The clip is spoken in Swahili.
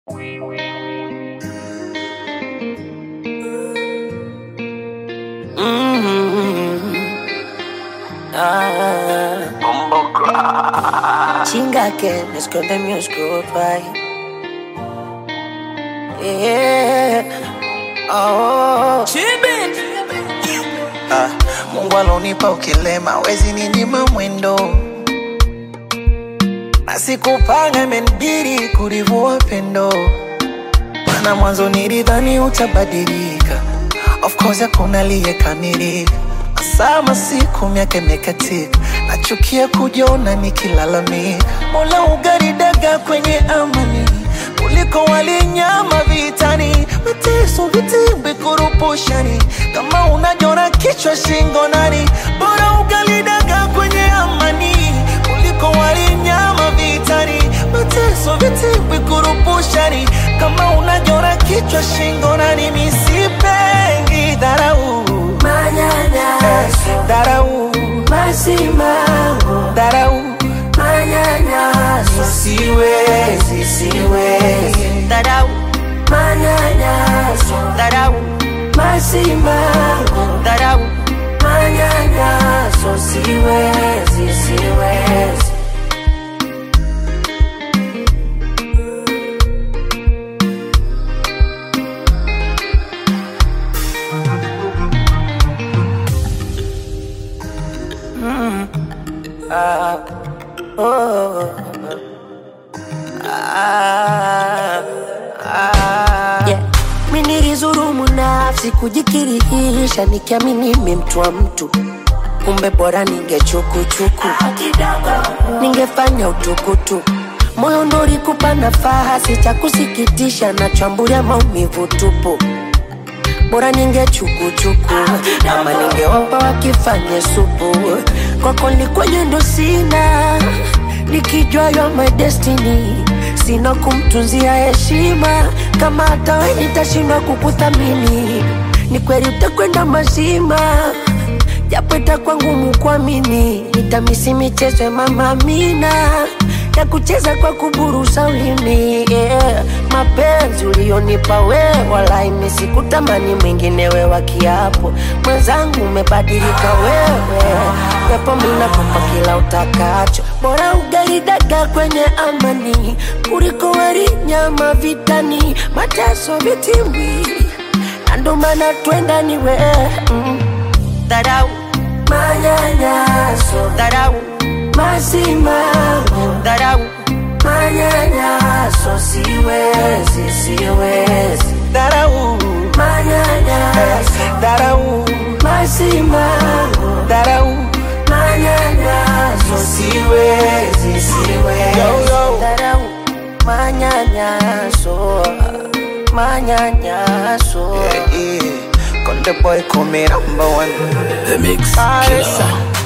Chinga que me esconde mi oscuro right. Yeah. Oh. Ah, Mungu alonipa ukilema wezi ninyima mwendo na sikupanga imenibidi kulivua pendo mana mwanzo nilidhani utabadilika of course hakuna aliyekamilika sama siku miaka imekatika nachukia kujiona nikilalamika mola ugaridaga kwenye amani kuliko walinyama vitani mateso vitimbi kurupushani kama unajona kichwa shingo nani bora ugalidaga kwenye amani kuliko walinyama vitani mateso vitimbi kurupushani kama unajona kichwa shingo nani misipengi dharau Manyanyaso, dharau masimango, dharau manyanyaso, siwezi siwezi dharau, manyanyaso, dharau masimango, dharau manyanyaso, siwezi, siwezi. Yeah. Mi nilizurumu nafsi kujikirihisha nikiamini mi mtu wa mtu kumbe bora ningechukuchuku ningefanya utukutu moyo ndo ulikupa nafasi cha kusikitisha nachambulia maumivu tupu bora ningechukuchuku ama ningewapa wakifanye supu kwako likwenye ndo sina nikijua yo my destiny sina kumtunzia heshima kama hata we nitashindwa kukuthamini ni kweli utakwenda mazima japo itakuwa ngumu kuamini nitamisi michezo ya mama Amina ya kucheza kwa kuburusa ulimi yeah. mapenzi ulionipa wewe wala imesikutamani mwinginewe wa kiapo mwenzangu umebadilika wewe pepo minakupa kila utakacho bora ugalidaga kwenye amani kuliko wali nyama vitani mateso vitimbi na ndo maana twenda ni wewe mm. dharau manyanyaso dharau masimango dharau manyanyaso siwezi siwezi dharau manyanyaso dharau masimango dharau manyanyaso siwezi siwezi Yo, yo. dharau manyanyaso manyanyaso yeah, yeah. Konde boy call me number one The Mix Ah, Killer. yes, sir.